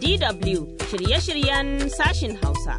DW shirye-shiryen sashin Hausa.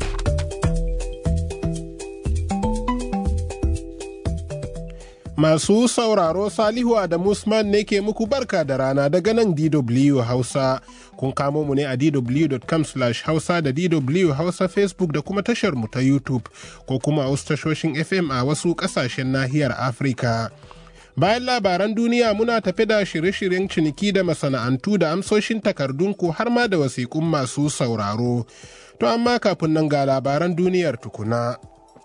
Masu sauraro Salihu Adamu Usman ne ke muku barka da rana daga nan DW Hausa. Kun kamo mu ne a dw.com hausa da DW Hausa Facebook da kuma tashar mu ta YouTube ko kuma a wasu tashoshin FM a wasu ƙasashen nahiyar Afirka. Bayan labaran duniya muna tafi da shirye-shiryen ciniki da masana'antu da amsoshin takardunku har ma da wasiƙun masu sauraro. To amma kafin nan ga labaran duniyar tukuna.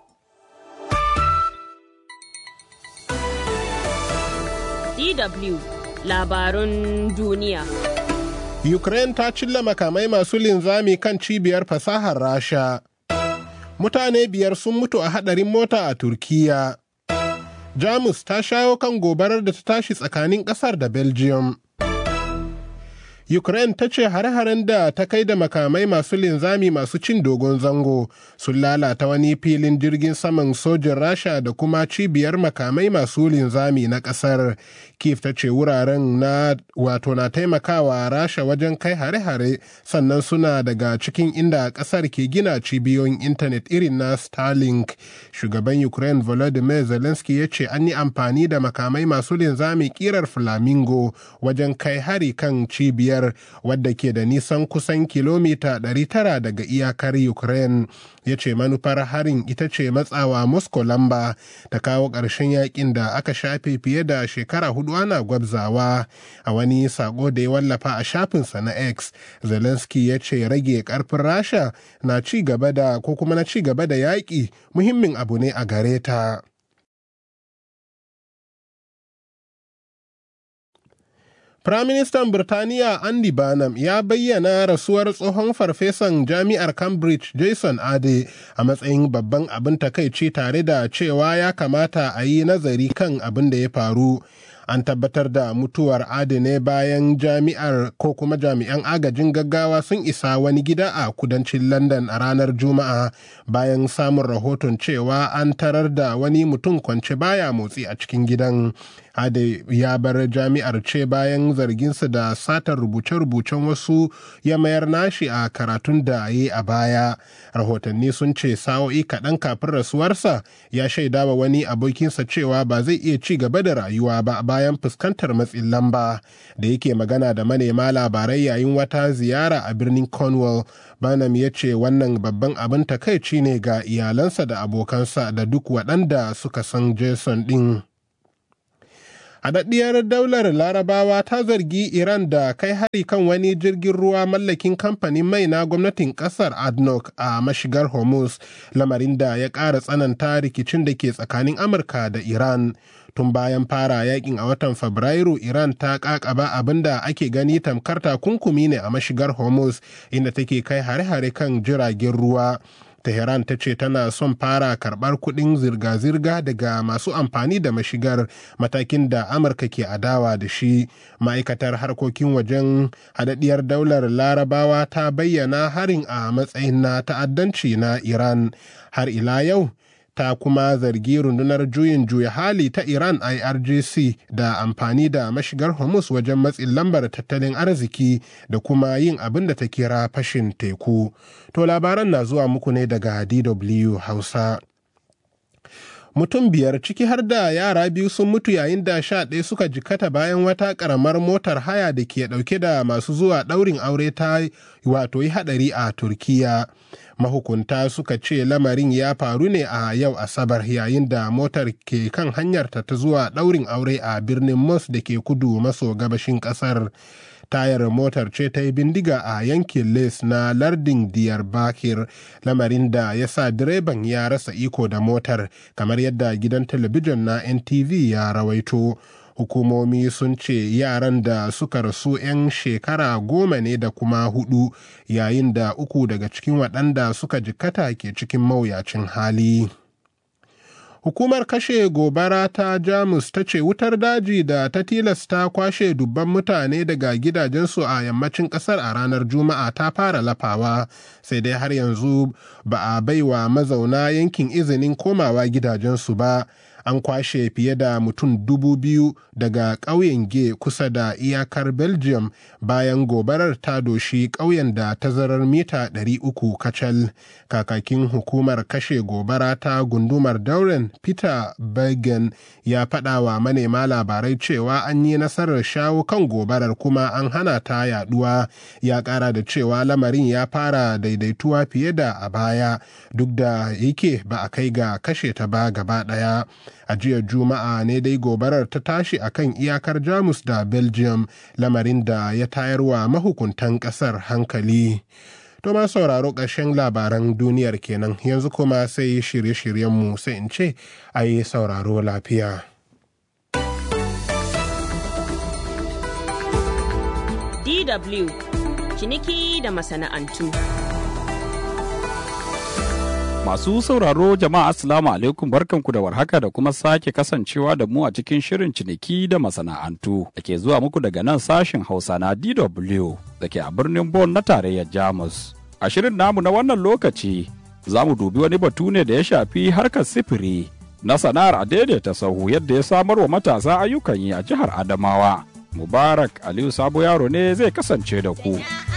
DW labarun duniya. Ukraine ta cilla makamai masu linzami kan cibiyar fasahar Rasha. Mutane biyar sun mutu a hadarin mota a Turkiya. Jamus ta shayo kan gobarar da ta tashi tsakanin ƙasar da Belgium. Ukraine ta ce hare-haren da ta kai da makamai masu linzami masu cin dogon zango sun lalata wani filin jirgin saman sojin Rasha da kuma cibiyar makamai masu linzami na ƙasar. Kiev ta ce wuraren na wato na taimakawa Rasha wajen kai hare-hare sannan suna daga cikin inda ƙasar ke gina cibiyoyin intanet irin na Starlink. Shugaban Ukraine Volodymyr Zelensky ya ce an yi amfani da makamai masu linzami kirar Flamingo wajen kai hari kan cibiyar biyar wadda ke da nisan kusan kilomita 900 daga iyakar ukraine ya ce manufar harin ita ce matsawa moscow lamba ta kawo ƙarshen yakin da aka shafe fiye da shekara hudu ana gwabzawa a wani sako da ya wallafa a shafinsa na x zelensky ya ce rage karfin rasha na ci gaba da ko kuma na ci gaba da yaƙi muhimmin abu ne a gare ta Firaministan Birtaniya Andy Barnum ya bayyana rasuwar tsohon farfesan jami'ar Cambridge Jason Ade a matsayin babban abin takaici tare da cewa ya kamata a yi nazari kan abin da ya faru. An tabbatar da mutuwar Ade ne bayan jami'ar ko kuma jami'an agajin gaggawa sun isa wani gida a kudancin London a ranar Juma'a bayan samun rahoton cewa an tarar da wani mutum kwance baya motsi a cikin gidan. Ade ya bar jami'ar ce bayan zarginsa da satar rubuce-rubucen wasu ya mayar nashi a karatun da yi a baya. Rahotanni sun ce sa'o'i kaɗan kafin rasuwarsa ya shaida wa wani abokinsa cewa ba zai iya ci gaba da rayuwa ba bayan fuskantar matsin lamba da yake magana da manema labarai yayin wata ziyara a birnin Cornwall. Banam ya ce wannan babban abin takaici ne ga iyalansa da abokansa da duk waɗanda suka san Jason ɗin. Haɗaɗɗiyar daular larabawa ta zargi Iran da kai hari kan wani jirgin ruwa mallakin kamfanin mai na gwamnatin ƙasar ADNOC a mashigar Hormuz, lamarin da ya ƙara tsananta rikicin da ke tsakanin Amurka da Iran. Tun bayan fara yakin a watan Fabrairu, Iran ta ƙaƙaba abin da ake gani tamkar takunkumi ne a mashigar Hormuz, inda take kai hare-hare kan jiragen ruwa. Tehran ta ce tana son fara karɓar kuɗin zirga-zirga daga masu amfani da mashigar matakin da Amurka ke adawa da shi. Ma'aikatar harkokin wajen haɗaɗɗiyar daular larabawa ta bayyana harin a matsayin na ta'addanci na Iran. Har ila yau, ta kuma zargi rundunar juyin juya hali ta Iran IRGC da amfani da mashigar Hormuz wajen matsin lambar tattalin arziki da kuma yin abin da ta kira fashin teku. To labaran na zuwa muku ne daga DW Hausa. Mutum biyar ciki har da yara biyu sun mutu yayin da sha ɗaya suka jikata bayan wata ƙaramar motar haya da ke ɗauke da masu zuwa ɗaurin aure ta wato yi haɗari a Turkiya. mahukunta suka ce lamarin ya faru ne a yau asabar yayin da motar ke kan hanyarta ta zuwa ɗaurin aure a birnin mos da ke kudu maso gabashin ƙasar tayar motar ce ta yi bindiga a yankin les na lardin diyarbakir lamarin da ya sa direban ya rasa iko da motar kamar yadda gidan talabijin na ntv ya rawaito hukumomi sun ce yaran da suka rasu 'yan shekara goma ne da kuma hudu yayin da uku daga cikin waɗanda suka jikkata ke cikin mawuyacin hali hukumar kashe gobara ta jamus ta ce wutar daji da ta tilasta kwashe dubban mutane daga gidajensu a yammacin kasar a ranar juma'a ta fara lafawa sai dai har yanzu ba a baiwa mazauna yankin izinin komawa gidajensu ba an kwashe fiye da mutum dubu biyu daga ƙauyen ge kusa da iyakar belgium bayan gobarar ta doshi ƙauyen da tazarar mita 300 kacal kakakin hukumar kashe gobara ta gundumar dauren peter bergen ya faɗa wa manema labarai cewa an yi nasarar shawo kan gobarar kuma an hana ta yaduwa ya ƙara da cewa lamarin ya fara daidaituwa fiye da a baya duk da yake ba a kai ga kashe ta ba gaba ɗaya a jiya juma'a ne dai gobarar ta tashi akan iyakar jamus da belgium lamarin da ya tayarwa mahukuntan ƙasar hankali to ma sauraro ƙarshen labaran duniyar kenan yanzu kuma sai shirye-shiryenmu sai in ce a yi sauraro lafiya DW ciniki da masana'antu. Masu sauraro jama'a Assalamu alaikum barkanku da warhaka da kuma sake kasancewa da mu a cikin shirin ciniki da masana'antu da ke zuwa muku daga nan sashin Hausa na DW da ke a birnin Bonn na tarayyar Jamus. A shirin namu na wannan lokaci za mu dubi wani batu ne da ya shafi harkar sifiri na sana'ar a daidaita sahu yadda ya samar wa matasa ayyukan yi a jihar Adamawa. Mubarak Aliyu Sabo Yaro ne zai kasance da ku.